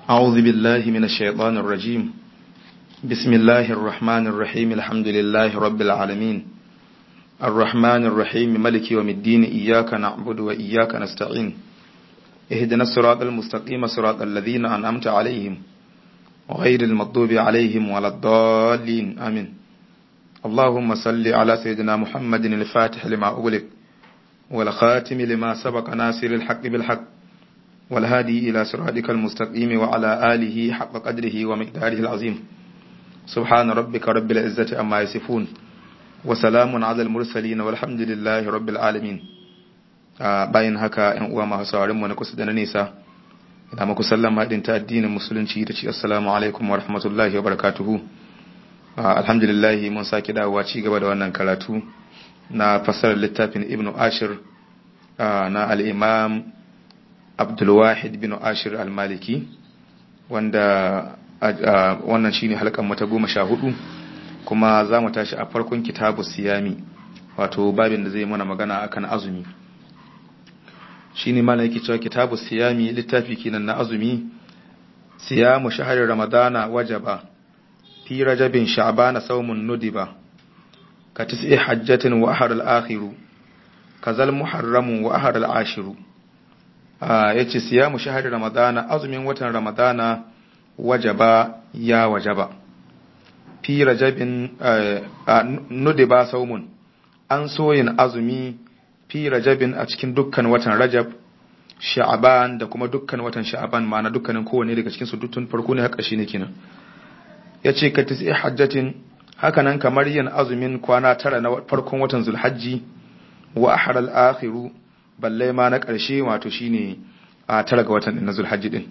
أعوذ بالله من الشيطان الرجيم بسم الله الرحمن الرحيم الحمد لله رب العالمين الرحمن الرحيم ملك يوم الدين إياك نعبد وإياك نستعين اهدنا الصراط المستقيم صراط الذين أنعمت عليهم غير المغضوب عليهم ولا الضالين آمين اللهم صل على سيدنا محمد الفاتح لما أغلق والخاتم لما سبق ناصر الحق بالحق والهادي إلى صراطك المستقيم وعلى آله حق قدره ومقداره العظيم سبحان ربك رب العزة أما يصفون وسلام على المرسلين والحمد لله رب العالمين bayan haka ‘yan uwa masu saurinmu na kusa da na nesa ina muku sallama din ta addinin musulunci da ci assalamu alaikum wa rahmatullahi wa barakatuhu alhamdulillah mun sake dawowa ci gaba da wannan karatu na fasarar littafin ibnu ashir na al'imam abdulwahid bin ashir al-maliki wanda wannan shine halkan mata goma sha hudu kuma za mu tashi a farkon kitabu siyami wato babin da zai mana magana akan azumi shine mana yake cewa kitabu siyami littafi kenan na azumi siyamu shahar ramadana wajaba fi rajabin sha'bana sawmun nudiba ka tis'i hajjatin wa ahar al-akhiru kazal muharramu wa ahar al-ashiru yace siyamu shahar ramadana azumin watan ramadana wajaba ya wajaba fi rajabin nudiba sawmun an soyin azumi fi rajabin a cikin dukkan watan rajab sha'aban da kuma dukkan watan sha'aban ma'ana dukkanin kowane daga cikin su dukkan farko ne haka shine kenan yace ka tisi hajjatin haka nan kamar yin azumin kwana tara na farkon watan zulhajji wa ahar al-akhiru balle ma na karshe wato shine a tara ga watan na zulhajji din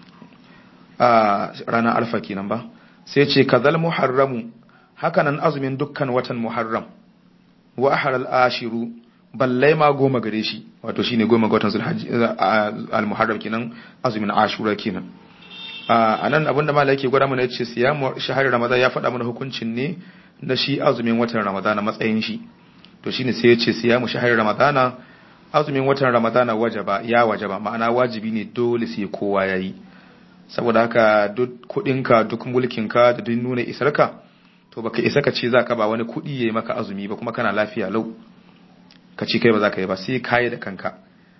a ranar alfa kenan ba sai ce kazal muharramu haka nan azumin dukkan watan muharram wa ahar al-ashiru balle ma goma gare shi wato shine goma ga watan zulhajji al-muharram kenan azumin ashura kenan a nan abinda malai yake gwada mana yace siyamu shahar ramadan ya faɗa mana hukuncin ne na shi azumin watan ramadana matsayin shi to shine sai yace siyamu shahar ramadana azumin watan ramadana wajaba ya wajaba ma'ana wajibi ne dole sai kowa yayi saboda haka duk kudinka duk mulkinka da duk nuna isarka to baka isa ka ce zaka ba wani kudi yayi maka azumi ba kuma kana lafiya lau ka ci kai ba za ka yi ba sai kayi da kanka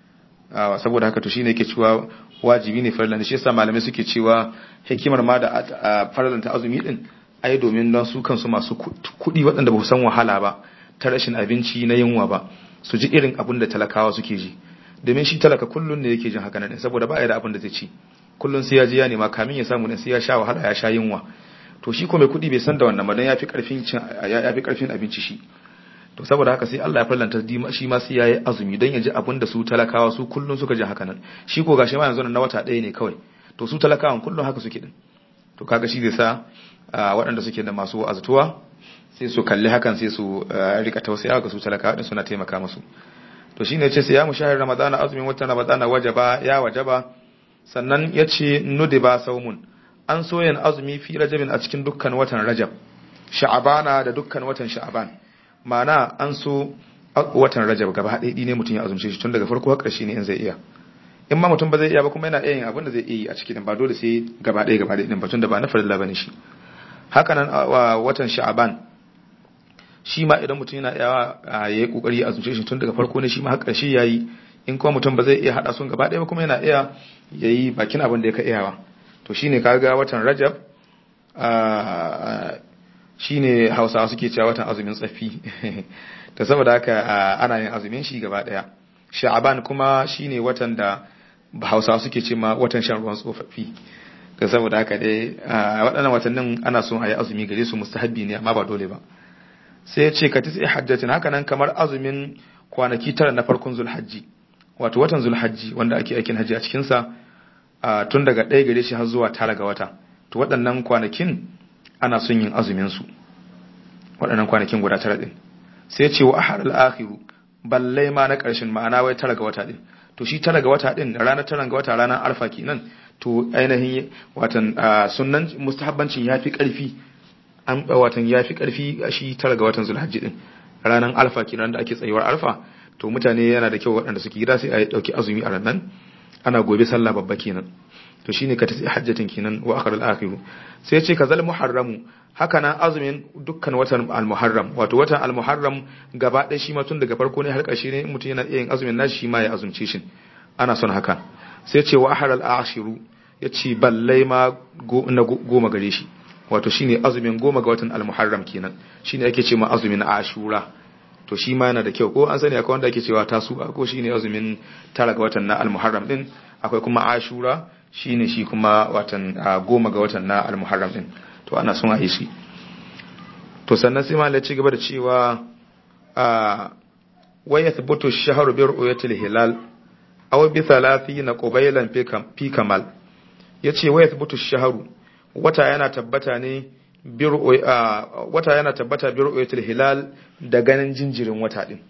saboda haka to shine yake cewa wajibi ne farlan shi yasa malamai suke cewa hikimar ma da farlan ta azumi din ai domin don su kansu masu kuɗi waɗanda ba su san wahala ba ta rashin abinci na yunwa ba su ji irin abin da talakawa suke ji domin shi talaka kullun ne yake jin haka nan saboda ba ya da abin da zai ci kullun sai ya ji ya nema kamin ya samu ne sai ya sha wahala ya sha yunwa to shi ko mai kuɗi bai san da wannan ba don ya fi karfin ya fi karfin abinci shi to saboda haka sai Allah ya farlanta shi ma sai yayi azumi don ya ji abin da su talakawa su kullun suka ji haka nan shi ko gashi ma yanzu na wata ɗaya ne kawai to su talakawan kullun haka suke din to kaga shi zai sa waɗanda suke da masu azutuwa sai su kalli hakan sai su rika tausaya ga su talakawa din suna taimaka musu to shine yace sai ya mushahir ramadana azumin watan ramadana wajaba ya wajaba sannan yace nudiba saumun an soyan azumi fi rajabin a cikin dukkan watan rajab sha'abana da dukkan watan sha'aban ma'ana an so watan rajab gaba ɗaya ne mutum ya azumce shi tun daga farko har ƙarshe ne in zai iya in ma mutum ba zai iya ba kuma yana iya yin abin da zai iya yi a cikin ba dole sai gaba ɗaya gaba ɗaya din ba tun da ba na farilla bane shi haka nan watan sha'aban shi ma idan mutum yana iya ya yi kokari ya azumce shi tun daga farko ne shi ma har ƙarshe yayi in kuma mutum ba zai iya hada sun gaba ɗaya ba kuma yana iya yayi bakin abin da ya ka iyawa to shine kaga watan rajab shine hausawa suke cewa watan azumin tsaffi ta saboda haka ana yin azumin shi gaba daya sha'aban kuma shine watan da hausawa suke ce ma watan shan ruwan tsofaffi ta saboda haka dai waɗannan watannin ana son a yi azumi gare su mustahabbi ne amma ba dole ba sai ya ce ka tisi hajjatin haka nan kamar azumin kwanaki tara na farkon zulhajji wato watan zulhajji wanda ake aikin hajji a cikinsa tun daga ɗaya gare shi har zuwa tara ga wata to waɗannan kwanakin ana son yin azumin su waɗannan kwanakin guda tara din sai ce wa ahar al-akhiru balle ma na ƙarshen ma'ana wai tara ga wata din to shi tara ga wata din ranar tara ga wata ranar alfa kenan to ainihin watan sunnan mustahabbancin yafi ƙarfi an watan yafi ƙarfi shi tara ga watan zulhajji din ranar alfa kenan da ake tsayuwar alfa to mutane yana da kyau waɗanda suke gida sai a dauki azumi a ranar ana gobe sallah babba kenan to shine ka tafi hajjatin kinan wa akhar al-akhir sai ce kazal muharramu haka nan azumin dukkan watan al-muharram wato watan al-muharram gaba ɗaya shi ma tun daga farko ne har ƙarshe ne mutum yana iya yin azumin nashi shi ma ya azumce shi ana son haka sai ce wa akhar al-akhiru ya ce ballai ma na goma gare shi wato shine azumin goma ga watan al-muharram kenan shine ake ce ma azumin ashura to shi ma yana da kyau ko an sani akwai wanda ake cewa tasu ko shine azumin tara ga watan na al-muharram din akwai kuma ashura shine shi kuma watan goma ga watan na al-muharram din to ana son a yi shi to sannan sai ma ci gaba da cewa wa yathbutu ash-shahru bi ru'yatil hilal aw bi 30 qubaylan fi kamal yace wa yathbutu ash-shahru wata yana tabbata ne wata yana tabbata bi ru'yatil hilal da ganin jinjirin wata din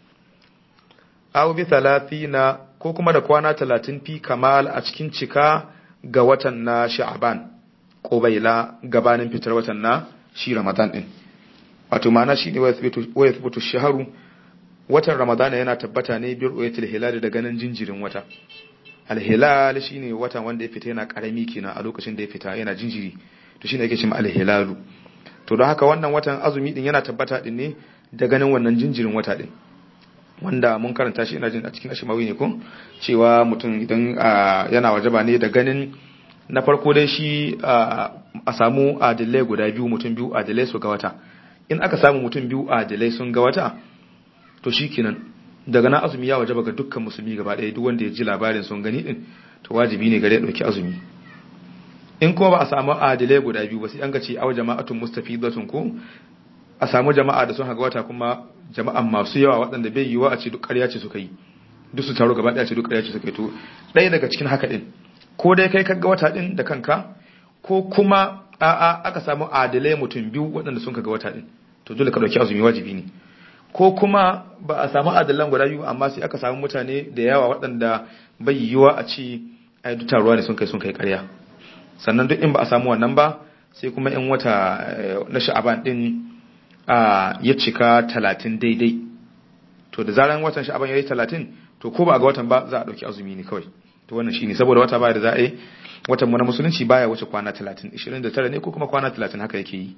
aw bi 30 ko kuma da kwana 30 fi kamal a cikin cika ga watan na sha'ban qubayla gabanin fitar watan na shi ramadan din wato ma'ana shine wa yathbutu ash-shahru watan ramadan yana tabbata ne bi ru'yatil hilal da ganin jinjirin wata al-hilal shine watan wanda ya fita yana karami kenan a lokacin da ya fita yana jinjiri to shine yake cewa al-hilalu to don haka wannan watan azumi din yana tabbata din ne da ganin wannan jinjirin wata din wanda mun karanta shi ina jin a cikin ashimawi ne ko cewa mutum idan yana wajaba ne da ganin na farko dai shi a samu adilai guda biyu mutum biyu adilai su ga wata in aka samu mutum biyu adilai sun ga wata to shikenan daga na azumi ya wajaba ga dukkan musulmi gaba ɗaya duk wanda ya ji labarin sun gani din to wajibi ne gare ya ɗauki azumi in kuma ba a samu adilai guda biyu ba sai an ga ce aw jama'atun mustafidatun ko a samu jama'a da sun haga wata kuma jama'an masu yawa waɗanda bai yiwa a ce duk ƙarya ce suka yi duk su taro gaba ɗaya ce duk ƙarya ce suka yi to ɗaya daga cikin haka ɗin ko dai kai kaga wata ɗin da kanka ko kuma a'a aka samu adilai mutum biyu waɗanda sun kaga wata ɗin to dole ka ɗauki azumi wajibi ne ko kuma ba a samu adalan guda biyu amma sai aka samu mutane da yawa waɗanda bai yiwa a ce ai duk taruwa ne sun kai sun kai ƙarya sannan duk in ba a samu wannan ba sai kuma in wata na sha'aban din ya cika talatin daidai to da zaran watan sha'aban ya yi talatin to ko ba a ga watan ba za a ɗauki azumi ne kawai to wannan shine saboda wata baya da za a yi watan mu na musulunci baya wuce kwana talatin ishirin da tara ne ko kuma kwana talatin haka yake yi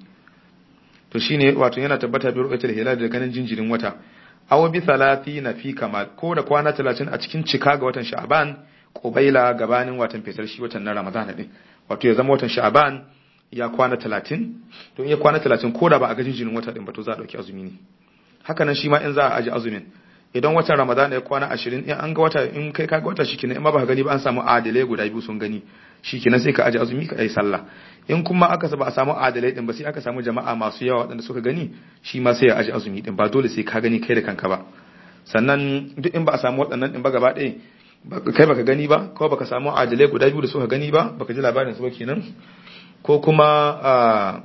to shine wato yana tabbata bi ru'yatul hilal da ganin jinjirin wata aw bi na fi kamal ko da kwana talatin a cikin cika ga watan sha'aban qubaila gabanin watan fitar shi watan na ramadana din wato ya zama watan sha'aban ya kwana talatin to in ya kwana talatin ko da ba a ga jinjirin wata din ba to za a ɗauki azumi ne haka nan shi ma in za a aji azumin idan watan ramadana ya kwana ashirin in an ga wata in kai ka ga wata shikenan in ma ba ka gani ba an samu adalai guda biyu sun gani shikenan sai ka aji azumi ka yi sallah in kuma aka ba a samu adalai din ba sai aka samu jama'a masu yawa waɗanda suka gani shi ma sai ya aji azumi din ba dole sai ka gani kai da kanka ba sannan duk in ba a samu waɗannan din ba gaba ɗaya kai baka gani ba ko baka samu adalai guda biyu da suka gani ba baka ji labarin su ba kenan ko kuma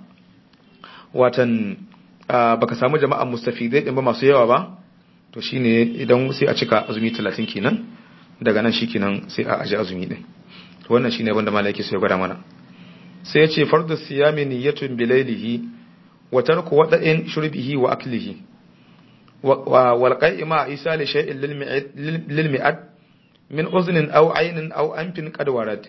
watan baka samu jama'an mustafidai din ba masu yawa ba to shine idan sai a cika azumi 30 kenan daga nan shikenan sai a aji azumi din to wannan shine abin da malaki sai gwada mana sai ya ce fardu siyami niyyatun bilailihi wa tarku wada'in shurbihi wa aklihi wal qai'ima isa li shay'in lil mi'ad min uznin aw aynin aw anfin qad warad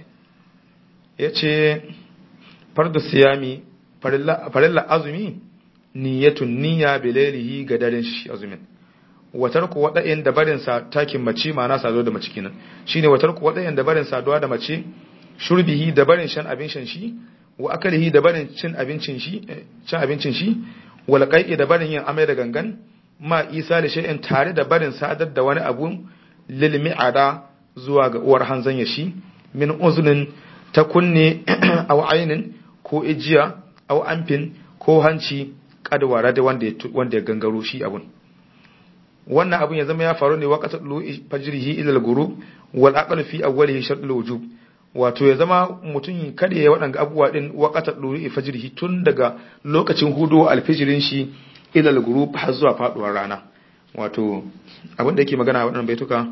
yace fardu siyami farilla azumi niyyatun niyya bilailihi ga daren shi azumin watar ku wada'in da barin sa takin mace ma'ana sado da mace kenan shine watar ku wada'in da barin saduwa da mace shurbihi da barin shan abin shan shi wa akalihi da barin cin abincin shi cin abincin shi wal qai'i da barin yin amai da gangan ma isa da shay'in tare da barin sadar da wani abu lil mi'ada zuwa ga uwar hanzan ya shi min uznin ta kunne aw ainin ko ijiya aw amfin ko hanci kadwara da wanda wanda ya gangaro shi abun wannan abun ya zama ya faru ne waqata lu fajrihi ila al-ghurub wal aql fi awwalihi shartul wujub wato ya zama mutum kada ya waɗanga abubuwa din waqata lu fajrihi tun daga lokacin hudu alfijirin shi ila al-ghurub har zuwa faduwar rana wato abin da yake magana waɗannan baituka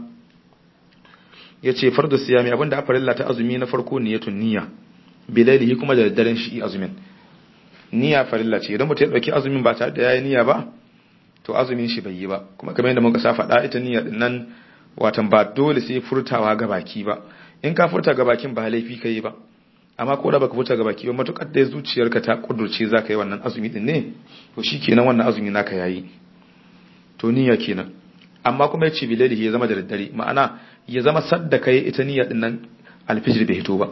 yace fardu siyami abin da afarilla ta azumi na farko niyatun niyya bilailihi kuma da daddaren shi azumin niyya farilla ce idan mutum ya dauki azumin ba tare da yayi niyya ba to azumin shi bai yi ba kuma kamar yadda muka sa faɗa ita niyya din nan watan ba dole sai furtawa ga baki ba in ka furta ga bakin ba laifi kai ba amma ko da baka fita ga baki ba matukar da zuciyarka ta kudurce zaka yi wannan azumi din ne to shikenan wannan azumi naka yayi to niyya kenan amma kuma yace bilalihi ya zama da daddare ma'ana ya zama sadda kai ita niyya din nan alfijir bai hito ba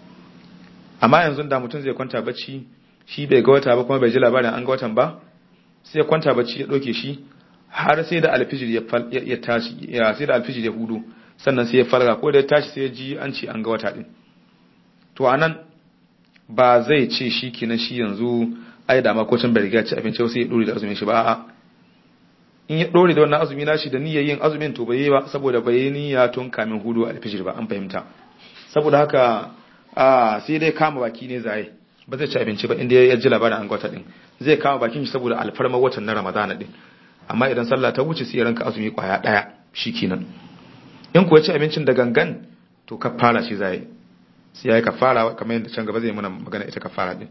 amma yanzu da mutum zai kwanta bacci shi bai ga wata ba kuma bai ji labarin an ga watan ba sai ya kwanta bacci ya doke shi har sai da alfijir ya tashi ya sai da alfijir ya hudu sannan sai ya farga ko da ya tashi sai ya ji an ce an ga wata din to anan ba zai ce shi kenan shi yanzu ai da ma ko can bai riga ci abinci sai ya dore da azumin shi ba a'a in ya dore da wannan azumi nashi da niyyar yin azumin to bai yi ba saboda bai yi niyya tun kamin hudu alfijir ba an fahimta saboda haka a sai dai kama baki ne zai ba zai ci abinci ba inda ya ji labarin an gwata din zai kama bakin shi saboda alfarma watan na ramadana din amma idan sallah ta wuce sai ya ranka azumi kwaya daya shikenan in kuwa ci abincin da gangan to kafara shi zai sai yayi kafara kamar yadda can gaba zai muna magana ita kafara din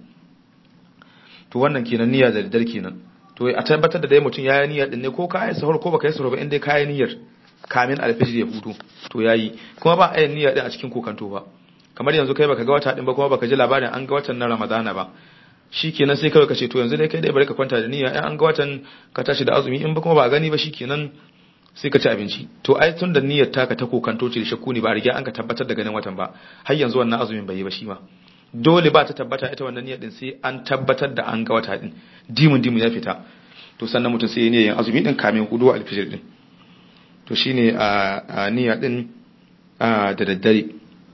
to wannan kenan niyya da daddar kenan to a tabbatar da dai mutum ya yi niyyar din ne ko ka yi sahur ko baka yi sahur ba in dai ka yi niyyar kamin alfijir ya hudu to yayi kuma ba a yin niyya din a cikin kokanto ba kamar yanzu kai baka ga wata din ba kuma baka ji labarin an ga watan na Ramadana ba shikenan sai kawai ka ce to yanzu dai kai dai bari ka kwanta da niyya in an ga watan ka tashi da azumi in ba kuma ba gani ba shikenan sai ka ci abinci to ai tun da niyyar taka ta kokanto ce da shakku ne ba riga an ka tabbatar da ganin watan ba har yanzu wannan azumin bai yi ba shi ma dole ba ta tabbata ita wannan niyyar din sai an tabbatar da an ga wata din dimun dimun ya fita to sannan mutum sai ya niyyar azumi din kamin hudu alfijir din to shine a niyya din da daddare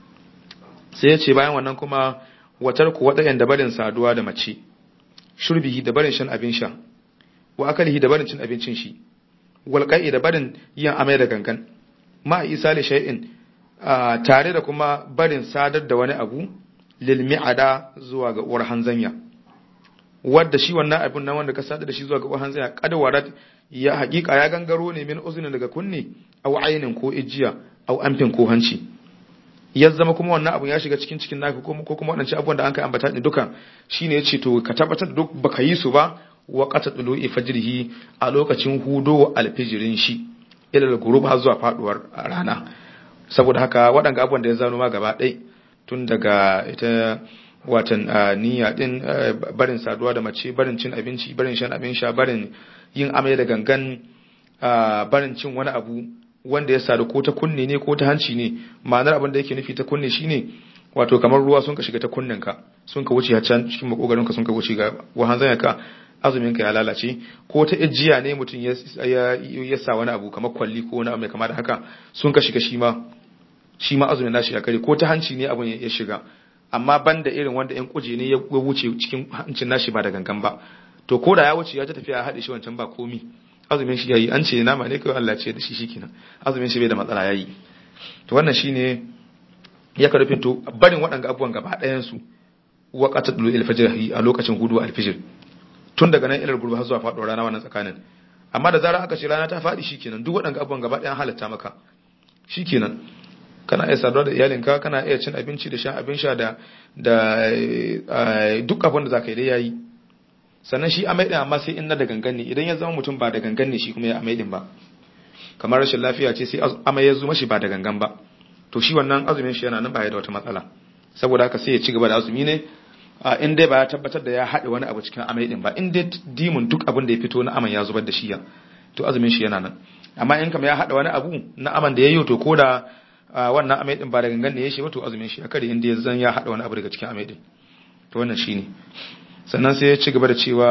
sai ya ce bayan wannan kuma watar ku waɗayan da barin saduwa da mace shurbihi da barin shan abin sha wa akalihi da barin cin abincin shi walƙa'i da barin yin amai da gangan ma isa li shay'in tare da kuma barin sadar da wani abu lil mi'ada zuwa ga uwar hanzanya wadda shi wannan abin nan wanda ka sadar da shi zuwa ga uwar hanzanya kadwarat ya haƙiƙa ya gangaro ne min uzunin daga kunne aw ainin ko ijiya aw amfin ko hanci ya zama kuma wannan abun ya shiga cikin cikin naka ko kuma waɗancan abubuwan da an kai ambata ne duka shine yace to ka tabbatar da duk baka yi su ba wa qata tulu'i fajrihi a lokacin hudo alfijirin shi ila al-ghurub har zuwa faduwar rana saboda haka waɗanga abubuwan da ya zano ma gaba ɗai tun daga ita watan niyya din barin saduwa da mace barin cin abinci barin shan abin sha barin yin amai da gangan barin cin wani abu wanda ya sadu ko ta kunne ne ko ta hanci ne ma'anar abin da yake nufi ta kunne shine wato kamar ruwa sun ka shiga ta kunninka sun ka wuce har can cikin makogarinka sun ka wuce ga wahan ka azumin ka ya lalace ko ta ijiya ne mutum ya sa wani abu kamar kwalli ko wani abu mai kama da haka sun ka shiga shi ma shi ma azumin nashi ya kare ko ta hanci ne abun ya shiga amma banda irin wanda yan kuje ne ya wuce cikin hancin nashi ba da gangan ba to ko da ya wuce ya ta tafiya ya haɗe shi wancan ba komi azumin shi yayi an ce nama ne kawai Allah ce da shi shikenan azumin shi bai da matsala yayi to wannan shine ya ka rufin to barin waɗanga abubuwan gaba ɗayan su waqatul al-fajr a lokacin hudu al-fajr tun daga nan ilar gurbi har zuwa faɗuwar rana wannan tsakanin amma da zarar aka ce rana ta faɗi shikenan duk waɗanga abubuwan gaba ɗayan halatta maka shikenan kana iya saduwa da iyalinka kana iya cin abinci da shan abin sha da da duk abin da zaka yi dai yayi sannan shi amai din amma sai in na da gangan ne idan ya zama mutum ba da gangan ne shi kuma ya amai din ba kamar rashin lafiya ce sai amai ya zo mashi ba da gangan ba to shi wannan azumin shi yana nan ba ya da wata matsala saboda haka sai ya ci gaba da azumi ne in dai ba ya tabbatar da ya haɗe wani abu cikin amai din ba in dai dimun duk abin da ya fito na aman ya zubar da shi ya to azumin shi yana nan amma in kama ya haɗa wani abu na aman da ya yi to ko da wannan amai din ba da gangan ne ya shi ba to azumin shi a kare inda ya zan ya haɗa wani abu daga cikin amai din to wannan shi ne sannan sai ya ci gaba da cewa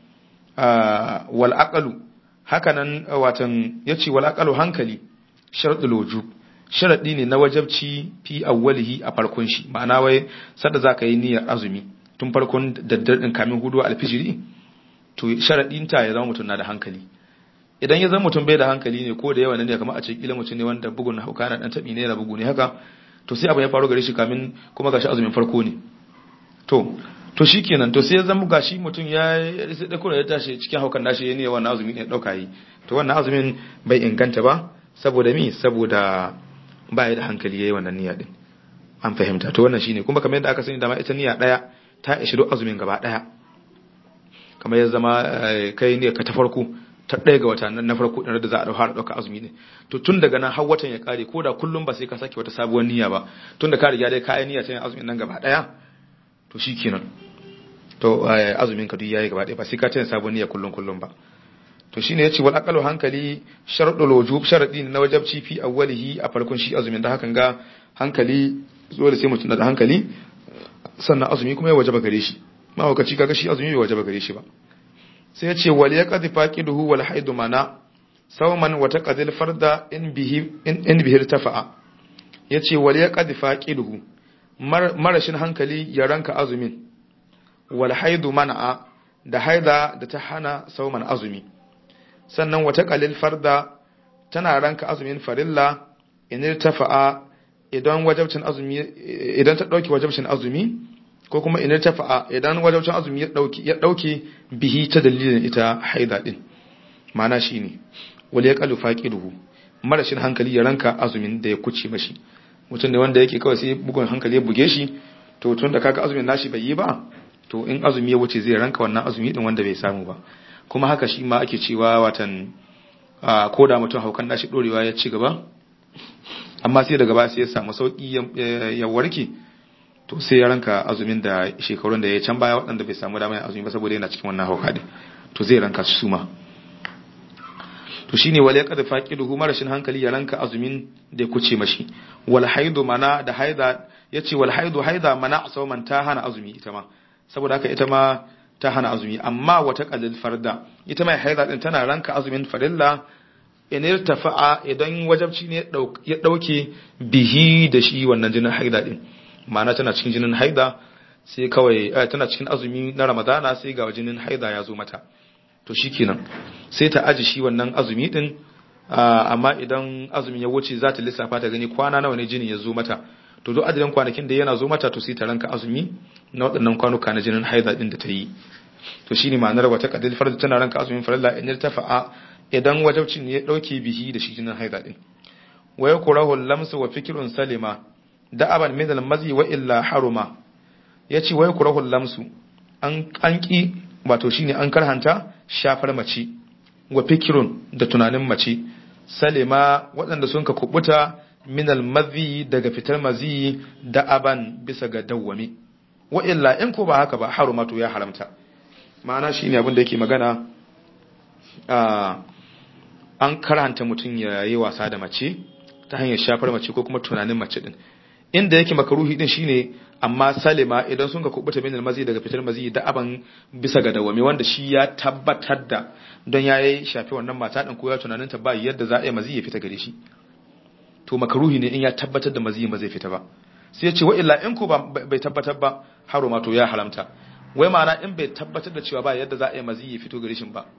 wal aqalu haka nan watan ya ce wal aqalu hankali sharadul wujub sharadi ne na wajabci fi awwalihi a farkon shi ma'ana wai sanda zaka yi niyyar azumi tun farkon daddar din kamin hudu alfijiri to sharadin ta ya zama mutum na da hankali idan ya zama mutum bai da hankali ne ko da yawa ne kamar a ce kila mutum ne wanda bugun hauka na dan tabi ne na bugu ne haka to sai abu ya faru gare shi kamin kuma gashi azumin farko ne to to shikenan to sai ya zama gashi mutum ya sai da kura ya tashi cikin haukan nashi ya ne wannan azumin ya dauka yi to wannan azumin bai inganta ba saboda mi saboda baya da hankali yayi wannan niyya din an fahimta to wannan shine kuma kamar yadda aka sani dama ita niyya daya ta ishi duk azumin gaba daya kamar ya zama kai ne ka ta farko ta ɗaya ga wata na farko ɗin da za a fara ɗauka azumi ne to tun daga nan har watan ya ƙare ko da kullum ba sai ka sake wata sabuwar niyya ba tun da ka riga dai kayan niyya ta yin azumin nan gaba ɗaya to shikenan to azumin ka duk yayi gaba ɗaya ba sai ka tana sabon niyya kullun kullun ba to shine yace wal aqalu hankali sharadul wujub sharadi na wajabci fi awwalihi a farkon shi azumin da hakan ga hankali dole sai mutum da hankali sannan azumi kuma ya wajaba gare shi ma wakaci kaga shi azumi bai wajaba gare shi ba sai yace wal yaqdi faqiduhu wal haidu mana sauman wa taqdil farda in bihi in bihi tafa'a yace wal yaqdi faqiduhu marashin hankali ya ranka azumin wal haidu mana da haida da ta hana sauman azumi sannan wata qalil farda tana ranka azumin farilla in tafa'a idan wajabcin azumi idan ta dauki wajabcin azumi ko kuma in tafa'a idan wajabcin azumi ya dauki ya dauke bihi ta dalilin ita haida din ma'ana shine wal yaqalu faqiduhu marashin hankali ya ranka azumin da ya kuce mashi mutum ne wanda yake kawai sai bugun hankali ya buge shi to tun da kaga azumin nashi bai yi ba to in azumi ya wuce zai ranka wannan azumi din wanda bai samu ba kuma haka shi ma ake cewa watan ko da mutum haukan nashi dorewa ya ci gaba amma sai daga ba sai ya samu sauki ya warke to sai ya ranka azumin da shekarun da ya can baya waɗanda bai samu damar azumi ba saboda yana cikin wannan hauka din to zai ranka su ma to shine wal yaqad faqiduhu marashin hankali ya ranka azumin da ya kuce mashi wal haidu mana da haida yace wal haidu haida mana sauman ta hana azumi ita ma saboda haka ita ma ta hana azumi amma wata qalil farda ita mai haida din tana ranka azumin farilla in irtafa'a idan wajabci ne ya dauke bihi da shi wannan jinin haida din ma'ana tana cikin jinin haida sai kawai tana cikin azumi na ramadana sai ga jinin haida ya zo mata to shikenan sai ta aji shi wannan azumi din amma idan azumin ya wuce za ta lissafa ta gani kwana nawa ne jinin ya zo mata to duk adadin kwanakin da yana zo mata to sai ta ranka azumi na waɗannan kwanuka na jinin haida din da ta yi to shine ma'anar wata qadil farz tana ranka azumin farilla in tafa'a idan wajabcin ya dauke bihi da shi jinin haida din wa yakrahu lamsu wa fikrun salima da'aban min al-mazi wa illa haruma yace wa yakrahu lamsu an an ki wato shine an karhanta shafar mace wa fikirun da tunanin mace salima waɗanda sun ka kubuta minal mazi daga fitar mazi da aban bisa ga dawwami wa illa in ko ba haka ba harumatu ya haramta ma'ana shine abin da yake magana an karanta mutum ya yi wasa da mace ta hanyar shafar mace ko kuma tunanin mace din inda yake makaruhi din shine amma salima idan sun ka kubuta min almazi daga fitar mazi da aban bisa ga dawami wanda shi ya tabbatar da don ya yi shafi wannan mata din ko ya tunanin ta ba yadda za a yi mazi ya fita gare shi to makaruhi ne in ya tabbatar da mazi ba zai fita ba sai ya ce wa illa in ko bai tabbatar ba haro ma to ya haramta wai ma'ana in bai tabbatar da cewa ba yadda za a yi mazi ya fito gare shi ba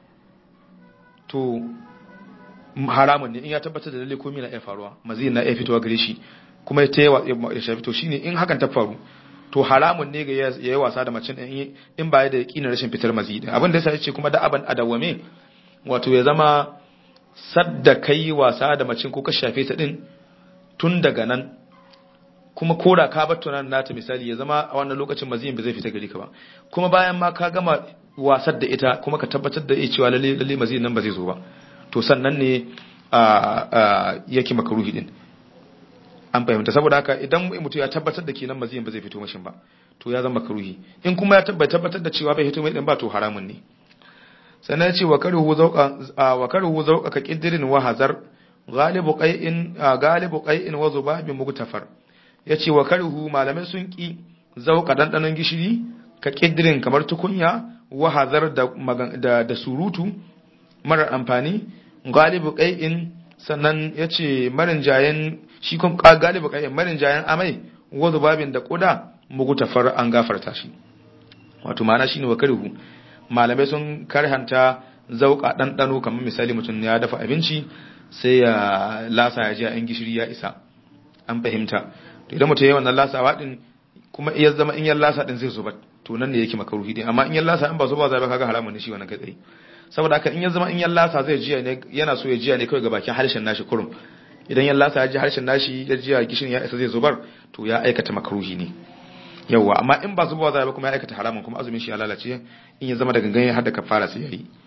to haramun ne in ya tabbatar da lalle komai na iya faruwa mazi na iya fitowa gare shi kuma ya taya ya shafi to shine in hakan ta faru to haramun ne ga ya yi wasa da macin in in ba ya da yakinin rashin fitar mazi din abin da yasa yace kuma da aban adawame wato ya zama sadda kai wasa da macin ko ka shafe ta din tun daga nan kuma kora ka bar tunan nata misali ya zama a wannan lokacin maziyin ba zai fita gari ka ba kuma bayan ma ka gama wasar da ita kuma ka tabbatar da cewa lalle lalle maziyin nan ba zai zo ba to sannan ne a yake makaruhi din an fahimta saboda haka idan mutum ya tabbatar da kenan maziyin ba zai fito mashin ba to ya zama makaruhi in kuma ya tabbatar da cewa bai fito mai din ba to haramun ne sannan ya ce wa karuhu zauqa wa karuhu zauqa ka qidrin wa hazar galibu qai'in galibu qai'in wa zubabin mugtafar yace wa karuhu malamai sun ki zauqa dandanon gishiri ka qidrin kamar tukunya wa hazar da da surutu mara amfani galibu qai'in sannan yace marin jayen shi kun galibu qai'in marin jayen amai wa zubabin da kuda mugtafar an gafarta shi wato ma'ana shine wa karuhu malamai sun karhanta zauka ɗanɗano kamar misali mutum ya dafa abinci sai ya lasa ya ji a gishiri ya isa an fahimta to idan mutum ya wannan lasawa din kuma iya zama in yan lasa din zai zuba to nan ne yake makaruhi din amma in yan lasa in ba zuba zai ba kaga haramun ne shi wannan kai tsaye saboda haka in ya zama in yan lasa zai jiya ne yana so ya jiya ne kawai ga bakin harshen nashi kurum idan yan lasa ya ji harshen nashi ya jiya gishirin ya isa zai zubar to ya aikata makaruhi ne yawwa amma in ba zubawa zai ba kuma ya aikata haramun kuma azumin shi ya lalace in ya zama da gangan har da kafara sai yayi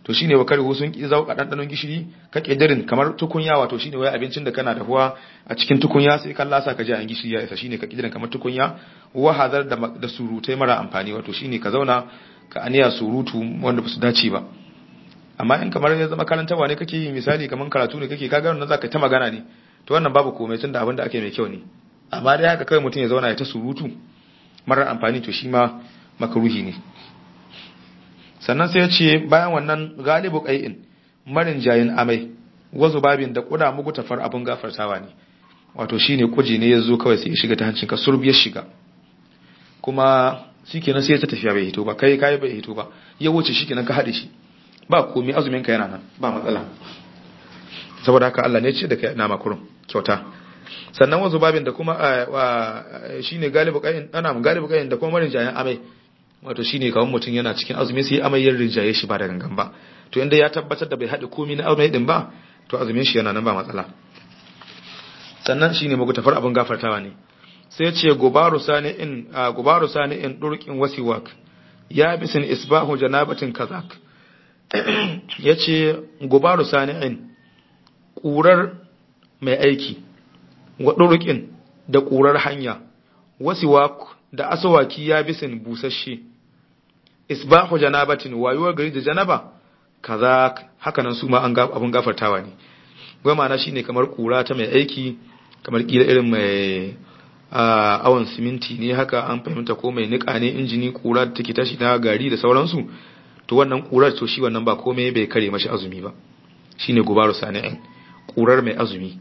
to shine wa karihu sun ki zauka dandanon gishiri ka kidirin kamar tukunya wato shine wai abincin da kana dahuwa a cikin tukunya sai kan lasa ka ji an gishiri ya isa shine ka kidirin kamar tukunya wa hadar da da surutai mara amfani wato shine ka zauna ka aniya surutu wanda ba su dace ba amma in kamar ya zama karantawa ne kake yi misali kamar karatu ne kake kaga wannan zaka ta magana ne to wannan babu komai tunda abin da ake mai kyau ne amma dai haka kai mutum ya zauna ya ta surutu marar amfani to shi ma makaruhi ne sannan sai ya ce bayan wannan galibu qai'in marin jayin amai wazu babin da kuda mugu tafar abin gafartawa ne wato shine kuji ne yazo kawai sai ya shiga ta hancin ka surbiyar shiga kuma shikenan sai ya ta tafiya bai hito ba kai kai bai hito ba ya wuce shikenan ka hade shi ba komai azumin ka yana nan ba matsala saboda haka Allah ne ya ce da kai na makurun kyauta sannan wasu babin da kuma shine galibu kayin ana galibu kayin da kuma marin jayan amai wato shine kawai mutum yana cikin azumi sai amai yin rinjaye shi ba da gangan ba to inda ya tabbatar da bai haɗe komai na amai din ba to azumin shi yana nan ba matsala sannan shine mugu tafar abin gafartawa ne sai ce gubaru sani'in gubaru sani'in durqin wasiwak ya bisin isbahu janabatin kazak yace gubaru sani'in ƙurar mai aiki waɗurukin da ƙurar hanya wasiwak da asawaki ya bisin busasshe isbahu janabatin wayuwar gari da janaba kaza hakanan su ma an abun gafartawa ne goma na shine kamar ƙura ta mai aiki kamar kila irin mai awon siminti ne haka an fahimta ko mai niƙa ne injini ƙura da take tashi na gari da sauransu to wannan ƙurar to shi wannan ba komai bai kare mashi azumi ba shine gubaru sani'in ƙurar mai azumi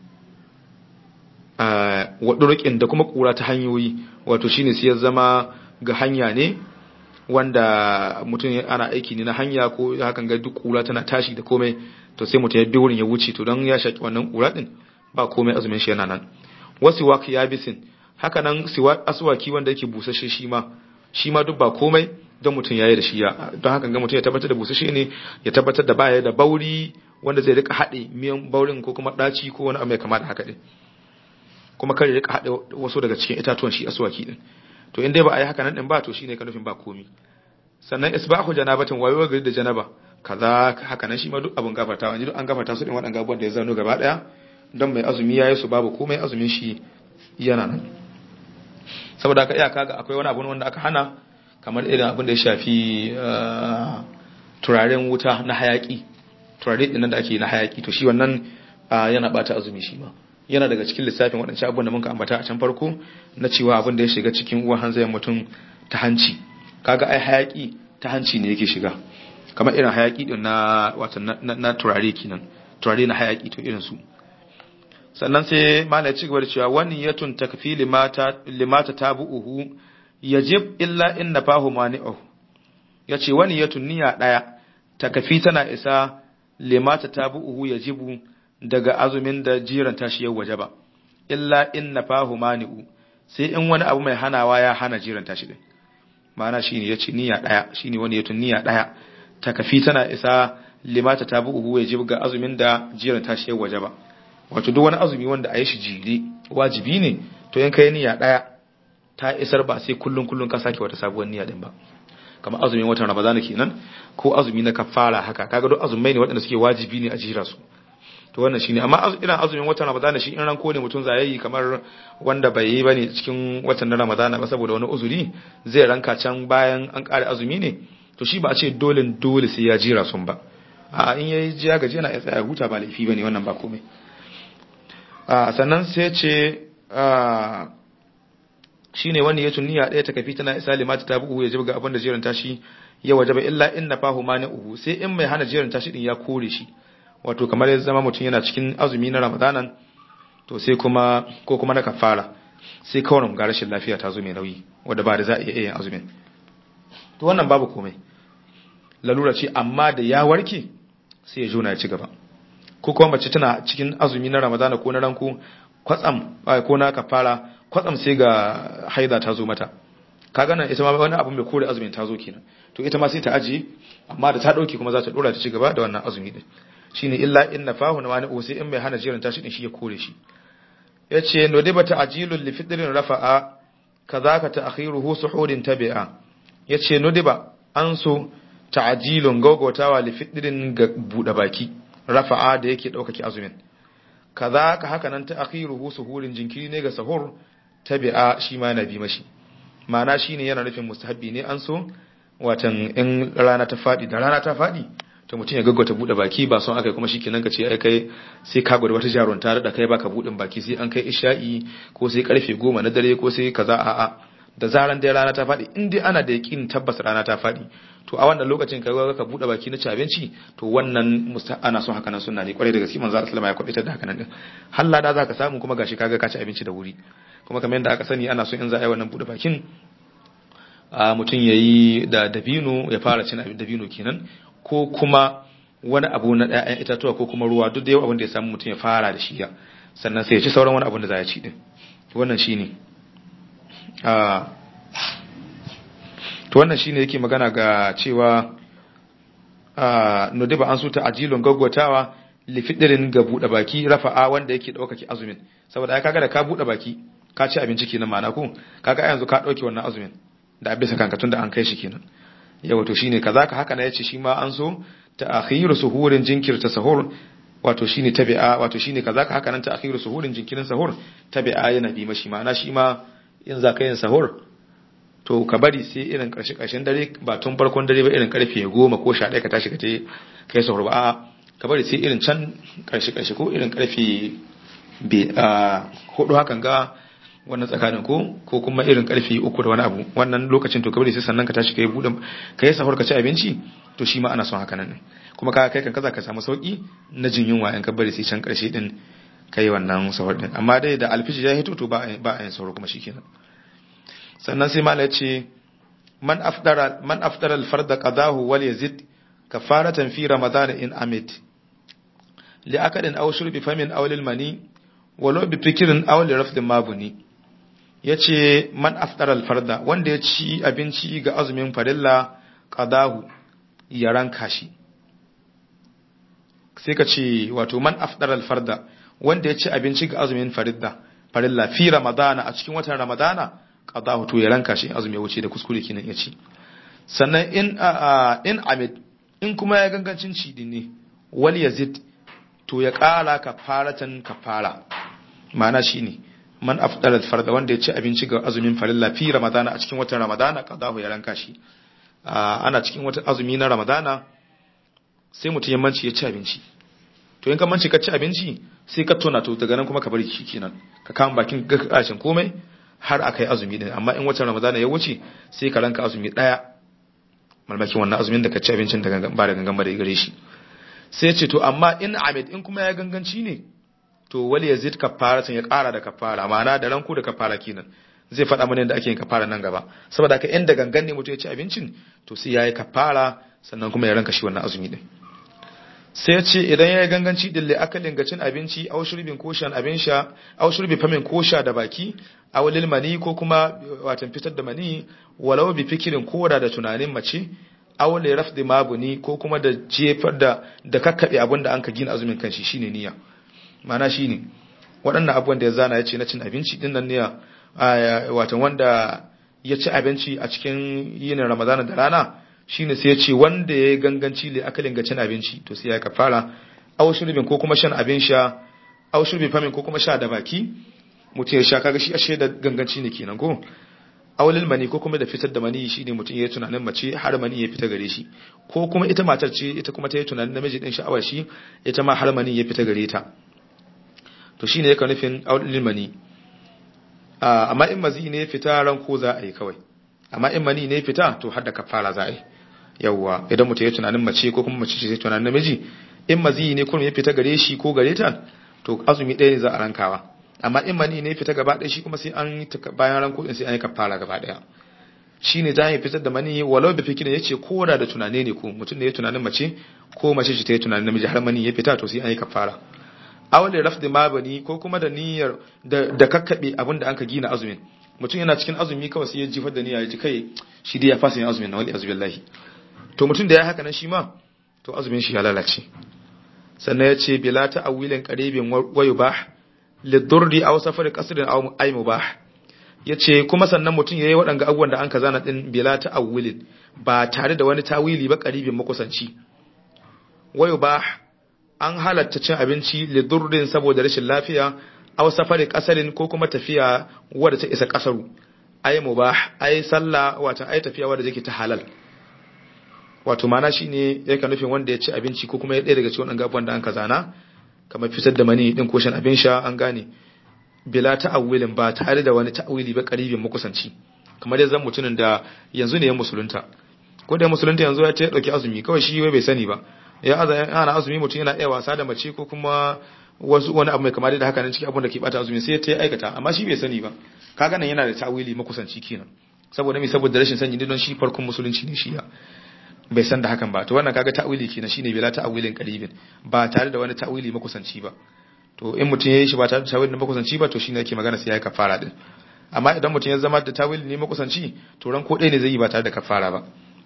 waɗurukin da kuma ƙura ta hanyoyi wato shine sai ya zama ga hanya ne wanda mutum ana aiki ne na hanya ko hakan ga duk ƙura tana tashi da komai to sai mutum ya bi wurin ya wuce to don ya shaki wannan ƙura din ba komai azumin shi yana nan wasu waki ya bisin haka nan aswaki wanda yake busashe shi ma shi ma duk ba komai don mutum ya yi da shi ya don haka ga mutum ya tabbatar da busashe ne ya tabbatar da baya da bauri wanda zai rika haɗe miyan baurin ko kuma ɗaci ko wani abu mai kama da haka ɗin kuma kar ya rika haɗe wasu daga cikin itatuwan shi aswaki ɗin to in dai ba a yi haka nan ɗin ba to shine ka nufin ba komi sannan isbahu janabatin wayo gari da janaba kaza haka nan shi ma duk abun gafarta wani duk an gafarta su ɗin waɗanda abubuwan da ya zano gaba ɗaya don mai azumi ya yi su babu komai azumin shi yana nan saboda haka iyaka ga akwai wani abu wanda aka hana kamar irin abin da ya shafi turaren wuta na hayaki turare ɗin da ake na hayaki to shi wannan yana bata azumi shi ma yana daga cikin lissafin waɗancan abubuwan da muka ambata a can farko na cewa abin da ya shiga cikin uwan hanzayen mutum ta hanci kaga ai hayaki ta hanci ne yake shiga kamar irin hayaki din na wato na turare kenan turare na hayaki to irin su sannan sai mala ya ci gaba da cewa wani yatun takfi limata limata tabu'uhu yajib illa in nafahu mani'uhu yace wani yatun niyya daya takfi tana isa limata tabu'uhu yajibu daga azumin da jiran tashi yau waje ba illa in nafahu mani'u sai in wani abu mai hanawa ya hana jiran tashi din ma'ana shine yace niyya daya shine wani yatun niyya daya takfi tana isa limata tabu'uhu yajibu ga azumin da jiran tashi yau waje ba wato duk wani azumi wanda a yi shi jiri wajibi ne to yan kai niyya daya ta isar ba sai kullun kullun ka sake wata sabuwar niyya din ba kamar azumin watan ramadana kenan ko azumi na kafara haka kaga duk azumai ne waɗanda suke wajibi ne a jira su to wannan shine amma irin azumin watan ramadana shi in ranko ne mutum zayayi kamar wanda bai yi bane cikin watan na ramadana ba saboda wani uzuri zai ranka can bayan an kare azumi ne to shi ba a ce dole dole sai ya jira sun ba a in yayi jiya gaji yana ya tsaya huta ba laifi bane wannan ba komai sannan sai ce shi ne wani ya niyya ɗaya ta kafi tana isa limata ta bugu ya ji ga abin da jerin tashi ya waje ba illa in na fahu ma uhu sai in mai hana jerin tashi din ya kore shi wato kamar ya zama mutum yana cikin azumi na ramadanan to sai kuma ko kuma na kafara sai kawai ga rashin lafiya ta zo mai nauyi wadda ba da za a iya yin azumin to wannan babu komai lalura ce amma da ya warke sai ya jona ya ci gaba ko kuma mace tana cikin azumi na ramadana ko na ranku kwatsam ko na kafara kwatsam sai ga haida ta zo mata kaga nan ita ma wani abu mai kore azumin ta zo kenan to ita ma sai ta ajiye amma da ta dauke kuma za ta dora ta ci gaba da wannan azumi din shine illa in nafahu na wani sai in mai hana jiran tashi din shi ya kore shi yace no dai bata ajilul li fitrin rafa'a kazaka ta'khiruhu suhudin tabi'a yace no dai ba an so ta'ajilun gaugautawa li fitrin ga bude baki rafa'a da yake daukaki azumin kaza ka haka nan ta akhiruhu suhurin jinkiri ne ga sahur tabi'a shi ma na bi mashi ma'ana shine yana nufin mustahabbi ne an so watan in rana ta fadi da rana ta fadi to mutum ya gaggauta bude baki ba son akai kuma shikenan ka ce ai kai sai ka gwada wata jarunta da kai baka budin baki sai an kai isha'i ko sai karfe goma na dare ko sai kaza a'a da zaran dai rana ta fadi in dai ana da yakin tabbas rana ta fadi to a wannan lokacin ka ga ka bude baki na ci abinci to wannan ana son haka nan sunna ne kwarai da gaske manzo Allah ya kwabe da haka nan din halla da zaka samu kuma gashi kaga ka ci abinci da wuri kuma kamar yadda aka sani ana so in za a yi wannan bude bakin a mutum yayi da dabino ya fara cin abin dabino kenan ko kuma wani abu na ɗayan itatuwa ko kuma ruwa duk da yau abin da ya samu mutum ya fara da shi ya sannan sai ya ci sauran wani abin da za ya ci din wannan shine a to wannan shine yake magana ga cewa a nudiba an suta ajilun gaggwatawa lifidirin ga buɗe baki rafa'a wanda yake ɗaukaki azumin saboda ai kaga da ka buɗe baki ka ci abinci kenan ma'ana ko kaga yanzu ka ɗauke wannan azumin da bisa kanka tun da an kai shi kenan yawa to shine kaza ka haka na yace shi ma an so ta akhiru suhurin jinkirta sahur wato shine tabi'a wato shine kaza ka haka nan ta akhiru suhurin jinkirin sahur tabi'a yana bi mashi ma'ana shi ma in za ka yin sahur to ka bari sai irin karshe karshen dare ba tun farkon dare ba irin karfe goma ko sha ɗaya ka tashi ka je ka yi sahur ba a'a ka bari sai irin can karshe karshe ko irin karfe hudu hakan ga wannan tsakanin ko ko kuma irin karfe uku da wani abu wannan lokacin to ka bari sai sannan ka tashi ka yi buɗe ka yi sahur ka ci abinci to shi ma ana son haka nan kuma ka kai kan kaza ka samu sauki na jin yunwa in ka bari sai can karshe din kai wannan sahur din amma dai da alfiji ya hito to ba ba a yin sahur kuma shikenan sannan sai mala yace man afdara man afdara al-fard qadahu wal yazid kafaratan fi ramadan in amit li akadin aw shurbi famin aw lil mani walau bi fikrin aw li rafd mabuni yace man afdara al-farda wanda ya ci abinci ga azumin farilla qadahu ya ranka shi sai ka ce wato man afdara al-farda wanda ya ci abinci ga azumin farilla farilla fi ramadana a cikin watan ramadana qadahu to ya ranka shi azumi ya wuce da kuskure kenan ya ci sannan in in amid in kuma ya gangancin ci din ne wal yazid to ya kara kafaratan kafara ma'ana shine man afdala farda wanda ya ci abinci ga azumin farilla fi ramadana a cikin watan ramadana qadahu ya ranka shi ana cikin watan azumi na ramadana sai mutum ya manci ya ci abinci to in ka manci ka ci abinci sai ka tona to daga nan kuma ka bari shi kenan ka kama bakin gashin komai har aka yi azumi din amma in watan ramadana ya wuce sai ka ranka azumi daya malmakin wannan azumin da ka ci abincin da ba da gangan ba da gare shi sai ce to amma in amid in kuma ya ganganci ne to wali yazid kafara ya kara da kafara ma'ana da ranku da kafara kenan zai faɗa mana yadda ake yin kafara nan gaba saboda haka inda gangan ne mutum ya ci abincin to sai yayi kafara sannan kuma ya ranka shi wannan azumi din sai ce idan ya yi ganganci dille akalin ga cin abinci au shurbin ko shan abin sha au shurbi famin ko sha da baki au lil mani ko kuma watan fitar da mani walau bi fikirin ko da tunanin mace au li rafdi mabuni ko kuma da jefar da da kakkabe abin da an ka gina azumin kanshi shine niyya ma'ana shine waɗannan abubuwan da ya zana ya ce na cin abinci din nan niyya watan wanda ya ci abinci a cikin yinin ramadana da rana shine sai ya ce wanda ya yi ganganci le akalin ga cin abinci to sai ya kafara aw shurbin ko kuma shan abin sha aw shurbi famin ko kuma sha da baki mutum ya sha kaga shi ashe da ganganci ne kenan ko awlil mani ko kuma da fitar da mani shine mutum ya yi tunanin mace har mani ya fita gare shi ko kuma ita matar ce ita kuma ta yi tunanin namiji din sha'awar shi ita ma har mani ya fita gare ta to shine yake nufin awlil mani amma in mazi ne fita ran ko za a yi kawai amma in mani ne fita to har da kafara za a yi yawwa idan mutum ya tunanin mace ko kuma mace ce tunanin namiji in mazi ne kurum ya fita gare shi ko gare ta to azumi ɗaya ne za a rankawa amma in mani ne fita gaba ɗaya shi kuma sai an yi bayan ranko din sai an yi kafara gaba ɗaya shi ne za a yi fitar da mani walau da fikina ya ce ko da da tunane ne ko mutum ne ya tunanin mace ko mace ce ta yi tunanin namiji har mani ya fita to sai an yi kafara awali rafdi mabani ko kuma da niyyar da kakkaɓe abin da an ka gina azumin mutum yana cikin azumi kawai sai ya jifar da niyya ya ji kai shi dai ya fasa yin azumin na wali azubillahi to mutum da ya haka nan shi ma to azumin shi ya lalace sannan ya ce bila ta'awilin qaribin wayu bah lidurri aw safar qasrin aw ay mubah yace kuma sannan mutum yayi waɗanga abubuwan da an kaza na din bila ta'awilin ba tare da wani tawili ba qaribin makusanci wayo ba an halatta cin abinci lidurrin saboda rashin lafiya aw safari kasarin ko kuma tafiya wadda ta isa kasaru ai mubah ai sallah wato ai tafiya wadda take ta halal wato mana shine yake nufin wanda ya ci abinci ko kuma ya ɗaya daga cikin wannan gabuwan da an kazana kamar fitar da mani din ko shan abin sha an gane bila ta'awilin ba tare da wani ta'awili ba karibin makusanci kamar yanzu mutumin da yanzu ne ya musulunta ko da musulunta yanzu ya ce ya dauki azumi kawai shi bai sani ba ya ana azumi mutum yana iya wasa da mace ko kuma wasu wani abu mai kama da haka nan cikin abin da ke bata azumi sai ta aikata amma shi bai sani ba kaga nan yana da ta'awili makusanci kenan saboda me saboda rashin sani don shi farkon musulunci ne shi ya bai san da hakan ba to wannan kaga ta'awili kenan shine bila ta'awilin qaribin ba tare da wani ta'awili makusanci ba to in mutum yayi shi ba tare da ta'awilin makusanci ba to shine yake magana sai ya kafara din amma idan mutum ya zama da ta'awili ne makusanci to ran ko ɗaya ne zai yi ba tare da kafara ba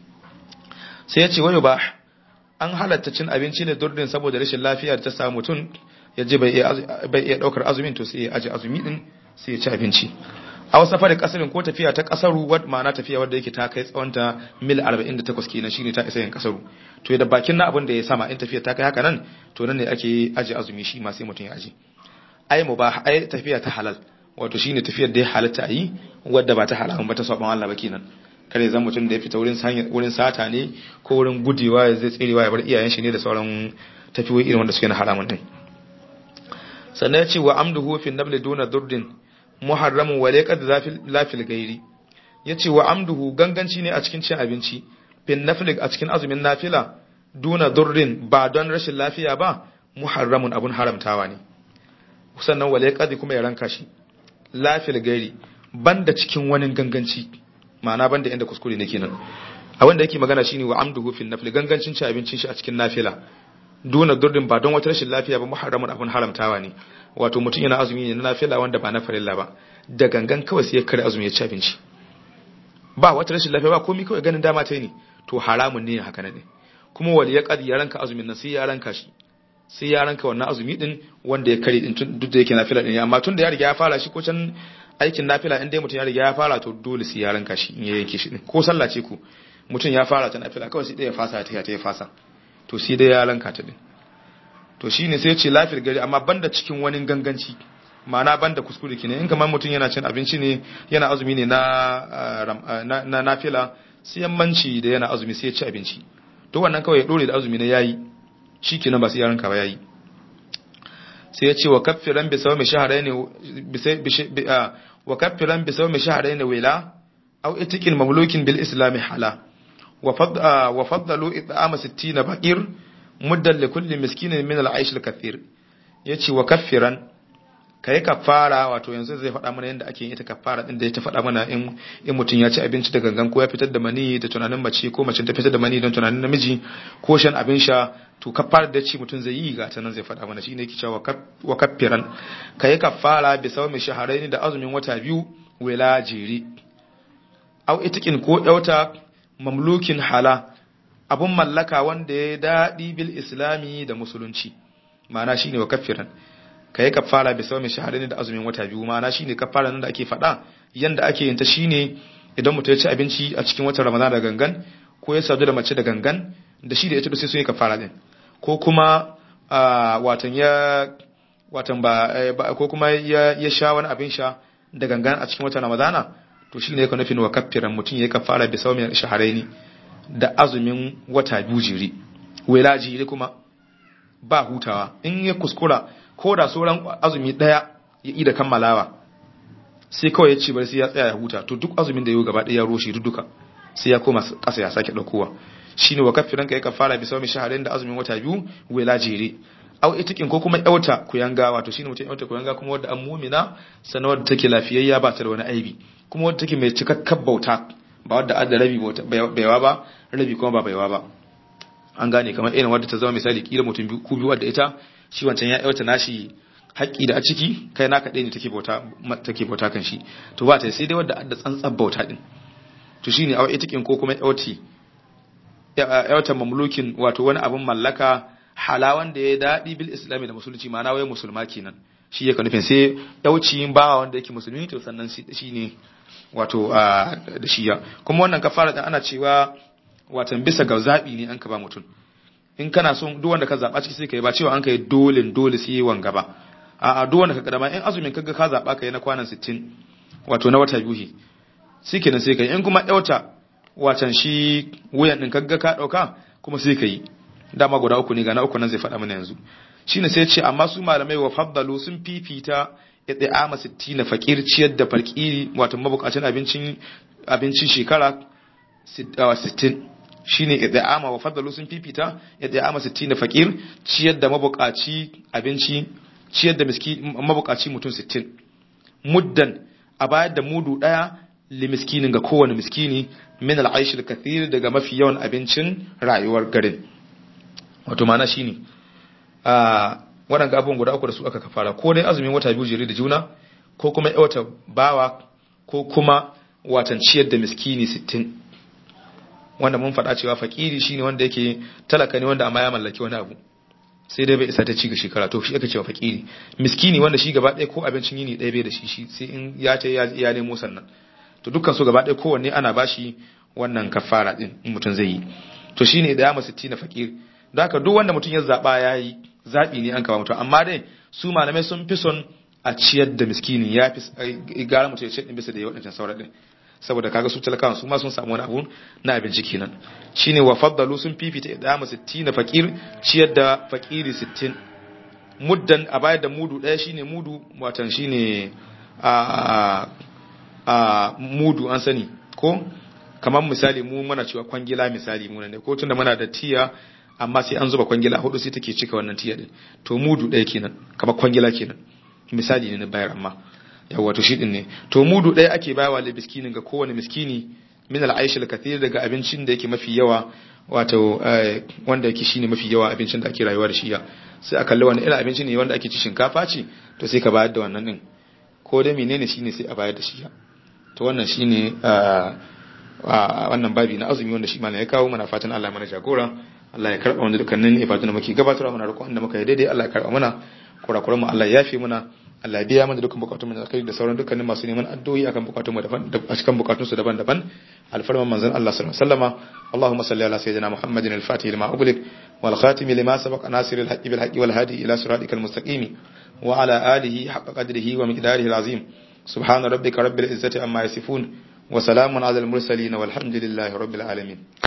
sai ya ce wayo ba an halatta cin abinci ne durdin saboda rashin lafiya da ta samu mutum ya je bai iya daukar azumin to sai ya aje azumi din sai ya ci abinci a wasu safari kasarin ko tafiya ta kasaru wad ma'ana tafiya wadda yake ta kai tsawonta mil 48 kenan shine ta isa yin kasaru to da bakin na abin da ya sama in tafiya ta kai haka nan to nan ne ake aje azumi shi ma sai mutum ya aje ai mubah ai tafiya ta halal wato shine tafiyar da ya halatta a yi wadda ba ta halalan ba ta saban Allah ba kenan kare zan mutum da ya fita wurin wurin sata ne ko wurin gudewa ya zai tserewa ya bar iyayen shi ne da sauran tafiyoyi irin wanda suke na haramun din sannan ya ce wa amduhu fi nabli duna durdin muharramun wa laqad lafil gairi yace wa amduhu ganganci ne a cikin cin abinci fin nafil a cikin azumin nafila duna durrin ba don rashin lafiya ba muharramun abun haramtawa ne sannan wa laqad kuma ya ranka shi lafil gairi banda cikin wani ganganci ma'ana banda inda kuskure ne kenan a wanda yake magana shine wa amduhu fin nafil gangancin cin abincin shi a cikin nafila duna durrin ba don wata rashin lafiya ba muharramun abun haramtawa ne wato mutum yana azumi ne na nafila wanda ba na farilla ba da gangan kawai sai ya kare azumi ya ci abinci ba wata rashin lafiya ba komai kawai ganin dama ta yi ne to haramun ne haka ne kuma wali ya kadi ya ranka azumin nan sai ya ranka shi sai ya ranka wannan azumi din wanda ya kare din duk da yake nafila din amma tun da ya riga ya fara shi ko can aikin nafila in dai mutum ya riga ya fara to dole sai ya ranka shi in ya yanke shi din ko sallah ce ku mutum ya fara ta nafila kawai sai dai ya fasa ta ya fasa to sai dai ya ranka ta din to shine sai ce lafiyar gari amma banda cikin wani ganganci ma'ana banda kuskure kenan in kamar mutum yana cin abinci ne yana azumi ne na na nafila sai yammanci da yana azumi sai ya ci abinci to wannan kawai ya dore da azumi ne yayi shikenan ba sai ya ranka ba yayi sai ya ce wa kaffiran bi sawmi shahrayn bi wa kaffiran bi sawmi shahrayn wila aw itiqin mamlukin bil islam hala wa faddalu it'ama 60 baqir muddan li kulli miskinin min al-aish al-kathir yace wa kaffiran kai kafara wato yanzu zai faɗa mana yadda ake yin ita kafara din da ya ta faɗa mana in in mutun ya ci abinci da gangan ko ya fitar da mani da tunanin mace ko mace ta fitar da mani don tunanin namiji ko shan abin sha to kafara da ci mutun zai yi ga ta nan zai faɗa mana shine yake cewa wa kaffiran kai kafara bi sawmi shahrayn da azumin wata biyu wala jiri au itikin ko yauta mamlukin hala abun mallaka wanda ya daɗi bil islami da musulunci ma'ana shine wa kafiran ka yi kafara bisa mai shahadani da azumin wata biyu ma'ana shine kafara nan da ake faɗa yanda ake yin ta shine idan mutum ya ci abinci a cikin watan ramadan da gangan ko ya sadu da mace da gangan da shi da ita sai sun yi kafara din ko kuma watan ya watan ba ko kuma ya sha wani abin sha da gangan a cikin watan ramadana to shine yake nufin wa kafiran mutum ya yi kafara bisa mai shahadaini da azumin wata biyu jiri wela jiri kuma ba hutawa in ya kuskura ko da sauran azumi daya ya ida kammalawa sai kawai ya ce bari sai ya tsaya ya huta to duk azumin da yau gaba daya ya roshe duka sai ya koma kasa ya sake daukowa shine wa kafiran kai kafara bisa mai shaharin da azumin wata biyu wela jiri au itikin ko kuma yauta kuyanga wato shine mutum yauta kuyanga kuma wadda an mumina sanar wadda take lafiyayya ba ta da wani aibi kuma wadda take mai cikakken bauta ba wadda adda rabi baiwa ba rabi kuma ba baiwa ba an gane kamar irin wadda ta zama misali kila mutum ku biyu wadda ita shi wancan ya yauta nashi haƙƙi da a ciki kai naka ɗaya ne take bauta take bauta kan shi to ba ta sai dai wadda adda tsantsan bauta din to shine awa itikin ko kuma yauti yauta mamlukin wato wani abun mallaka halawan da ya daɗi bil islami da musulunci ma'ana wai musulma kenan shi yake nufin sai yauci bawa wanda yake musulmi to sannan shi ne wato da shiya kuma wannan kafara din ana cewa watan bisa ga zabi ne an ka ba mutum in kana son duk wanda ka zaba ciki sai kai ba cewa an kai dole dole sai wanga ba a duk wanda ka kadama in azumin kaga ka zaba kai na kwanan 60 wato na wata biyu shikenan sai kai in kuma yauta watan shi wuyan din kaga ka dauka kuma sai kai dama guda uku ne ga na uku nan zai faɗa mana yanzu shine sai ce amma su malamai wa faddalu sun fifita it'ama 60 fakir ciyar da fakiri wato mabukacin abincin abincin shekara 60 shine it'ama wa faddalu sun fifita it'ama 60 fakir ciyar da mabukaci abinci ciyar da miski mabukaci mutum 60 muddan a bayar da mudu daya li miskinin ga kowane miskini min al-aish al-kathir daga mafi yawan abincin rayuwar garin wato mana shine a waɗanda abubuwan guda uku da su aka kafara ko dai azumin wata biyu jere da juna ko kuma wata bawa ko kuma watan ciyar da miskini sittin wanda mun faɗa cewa fakiri shine wanda yake talaka ne wanda amma ya mallaki wani abu sai dai bai isa ta ci ga shekara to shi aka cewa fakiri miskini wanda shi gaba ɗaya ko abincin yini ɗaya bai da shi shi sai in ya ce ya nemo sannan to dukkan su gaba ɗaya kowanne ana bashi wannan kafara din in mutum zai yi to shine da ya masu na fakiri don haka duk wanda mutum ya zaɓa ya yi zaɓi ne an kama mutum amma dai su malamai sun fi son a ciyar da miskini ya fi gara mutum ya ce ɗin bisa da ya waɗancan sauran ɗin saboda kaga su talakawa su ma sun samu wani abu na abinci kenan shine wa faddalu sun fifita idama 60 na fakir ciyar da fakiri 60 muddan a bayar da mudu ɗaya shine mudu watan shine a a mudu an sani ko kamar misali mu muna cewa kwangila misali mu ne ko tunda muna da tiya amma sai an zuba kwangila hudu sai take cika wannan tiya din to mudu ɗaya kenan kamar kwangila kenan misali ne na bayar amma yawa to shi din ne to mudu ɗaya ake bayawa da miskinin ga kowane miskini min al-aish al-kathir daga abincin da yake mafi yawa wato wanda yake shine mafi yawa abincin da ake rayuwa da shi ya sai a kalli wannan irin abinci ne wanda ake ci shinkafa ce to sai ka bayar da wannan din ko da menene shine sai a bayar da shi ya to wannan shine wannan babi na azumi wanda shi malam ya kawo mana fatan Allah mana jagora Allah ya karba wanda dukkanin ibadun da muke gabatarwa muna roƙon da muka yi daidai Allah ya karba mana kurakuran mu Allah ya yafe muna Allah ya biya mana dukkan bukatun mu da kai da sauran dukkanin masu neman addu'o'i akan bukatun mu daban a cikin bukatun su daban-daban alfarman manzon Allah sallallahu alaihi wasallama Allahumma salli ala sayyidina Muhammadin al-Fatih lima ughliq wal khatim lima sabaqa nasir al-haqqi bil haqqi wal hadi ila siratikal mustaqim wa ala alihi haqqa qadrihi wa miqdarihi al-azim subhana rabbika rabbil izzati amma yasifun wa salamun ala al-mursalin walhamdulillahi rabbil alamin